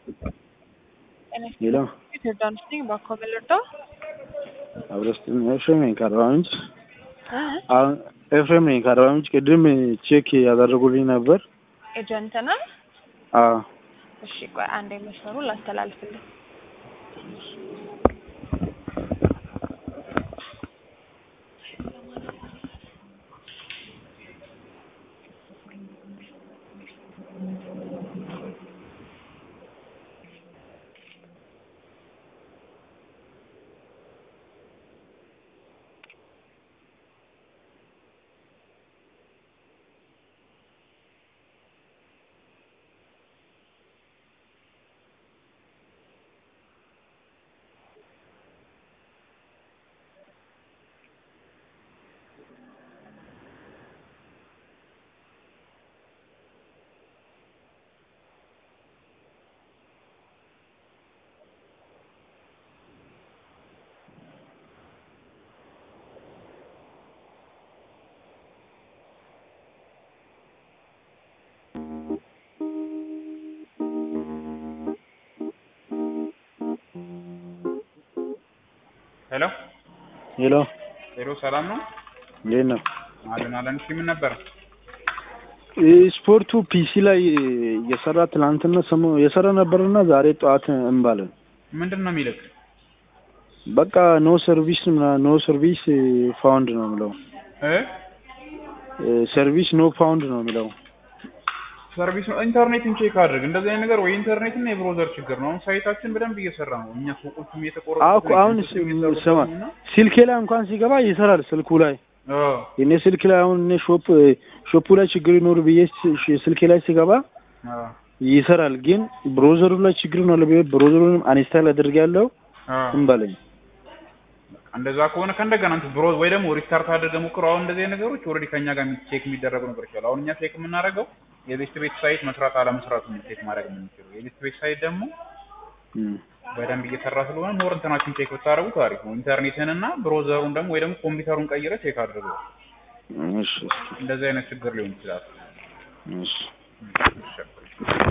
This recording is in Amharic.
ሌላ ዮርዳኖስ ነኝ። እባክዎ በለዶ አብረስትን ኤፍሬም ነኝ ከአርባ ምንጭ። አሁን ኤፍሬም ነኝ ከአርባ ምንጭ። ቅድም ቼክ ያደረጉልኝ ነበር። ኤጀንት ነው። አዎ እሺ ቆይ አንዴ መስመሩ ላስተላልፍልኝ። ሄሎ ሄሎ ሄሎ፣ ሰላም ነው? እንዴት ነው? አለን አለን። እሺ ምን ነበር? ስፖርቱ ፒሲ ላይ የሰራ ትናንትና ሰሞ የሰራ ነበርና ዛሬ ጠዋት እንባለን። ምንድን ነው የሚልክ? በቃ ኖ ሰርቪስ ኖ ሰርቪስ ፋውንድ ነው የሚለው። እ ሰርቪስ ኖ ፋውንድ ነው የሚለው። ሰርቪስ ነው። ኢንተርኔትን ቼክ አድርግ። እንደዚህ አይነት ነገር ወይ ኢንተርኔት እና የብሮዘር ችግር ነው። አሁን ሳይታችን በደንብ እየሰራ ነው። እኛ ሱቆቹም እየተቆረጡ አኩ አሁን ስማ ስልኬ ላይ እንኳን ሲገባ ይሰራል ስልኩ ላይ የኔ ስልክ ላይ አሁን እኔ ሾፕ ሾፑ ላይ ችግር ይኖር ብዬ ስልኬ ላይ ሲገባ ይሰራል። ግን ብሮዘሩ ላይ ችግር ነው ለብዬ ብሮዘሩንም አንስታይል አድርጌያለሁ እንበለኝ። እንደዛ ከሆነ ከእንደገና እንትን ብሮ ወይ ደግሞ ሪስታርት አድርገህ ሞክረው። አሁን እንደዚህ አይነት ነገሮች ኦልሬዲ ከኛ ጋር ቼክ የሚደረጉ ነገሮች አሉ። አሁን እኛ ቼክ የምናደርገው የቤስት ቤት ሳይት መስራት አለመስራቱን ቼክ ማድረግ የምንችለው። የቤስት ቤት ሳይት ደግሞ በደንብ እየሰራ ስለሆነ ሞር እንትናችን ቼክ ብታደርጉት አሪፍ ነው። ኢንተርኔትን እና ብሮዘሩን ደግሞ ወይ ደግሞ ኮምፒውተሩን ቀይረ ቼክ አድርገው። እሺ እንደዚህ አይነት ችግር ሊሆን ይችላል። እሺ